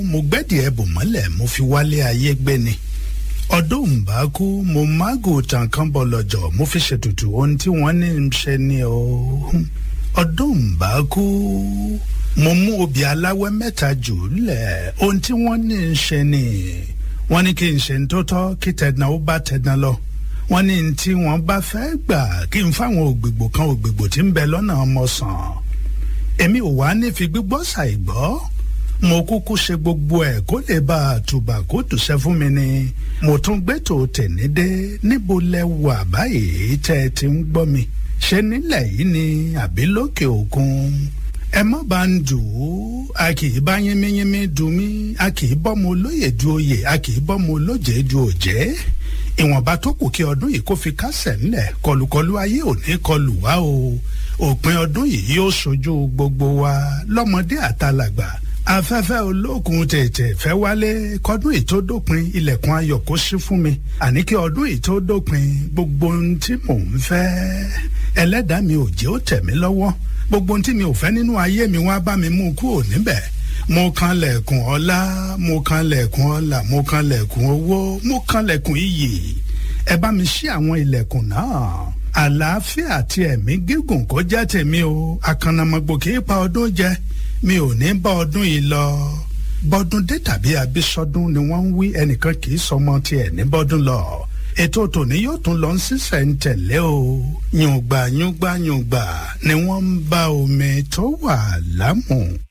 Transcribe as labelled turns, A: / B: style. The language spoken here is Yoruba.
A: mo gbẹ́dì ẹ̀bùn mọ́lẹ̀ mo fi wálé ayé gbé ni ọdún ń bá kú mo mágò tàn kán bọ̀ lọ́jọ́ mo fi ṣètùtù ohun tí wọ́n ní ń ṣe ni o ọdún ń bá kú mo mú obì aláwẹ́ mẹ́ta jù lẹ̀ ohun tí wọ́n ní ń ṣe ni wọ́n ní kí n ṣe ń tó tọ́ kí tẹ̀dán ó bá tẹ̀dán lọ wọ́n ní tí wọ́n bá fẹ́ gbà kí n fáwọn ògbègbò kan ògbègbò tí ń bẹ lọ́nà ọmọ sàn èmi ò wá ní fi gbígbọ́ ṣàìgbọ́ mo kúkú ṣe gbogbo ẹ̀ kó lè bá a tùbà kó tùṣẹ́ fún mi ni mo tún gbé tó tèmi dé níbo lẹ wà báyìí tẹ́ ẹ ti ń gbọ́ mi ṣé nílẹ̀ yìí ni àbí lókè òkun ẹ má bá ń dù ú a kì í bá yínmíyínmí dùn mí a kì í bọ́ mo lóye du oyè a kì í bọ́ mo lóje du òjẹ́ ìwọ̀nba tó kù kí ọdún yìí kó fi kásẹ̀ ńlẹ̀ kọlùkọlù ayé ò ní kọlù wá o òpin ọdún yìí yóò ṣojú gbogbo wa lọ́mọdé àtàlàgbà afẹ́fẹ́ olókun tètè fẹ́ wálé kọ́dún yìí tó dópin ilẹ̀kùn ayọ̀ kó ṣí fún mi àní kí ọdún yìí tó dópin gbogbo ohun tí mò ń fẹ́ ẹlẹ́dàá mi ò jẹ́ ó tẹ̀ mí lọ́wọ́ gbogbo ohun tí mi ò fẹ́ nínú ayé mi wá bá mi mú kúrò níbẹ̀ mo kan lẹ̀kùn ọlá mo kan lẹ̀kùn ọlà mo kan lẹ̀kùn owó mo kan lẹ̀kùn iyì ẹ bá mi ṣí àwọn ilẹ̀kùn náà àlàáfíà àti ẹ̀mí gígùn kó jẹ́ tèmi o àkànnàmọ̀gbò kì í pa ọdún jẹ mi ò ní bá ọdún yìí lọ bọ́dún dé tàbí abísọdún ni wọ́n ń wí ẹnìkan kì í sọmọ tiẹ̀ ní bọ́dún lọ ètò tòní yóò tún lọ sísẹ̀ ń tẹ̀lé o yùngbà yùngbà yùngbà ni wọ́n ń bá omi tó wà lámù.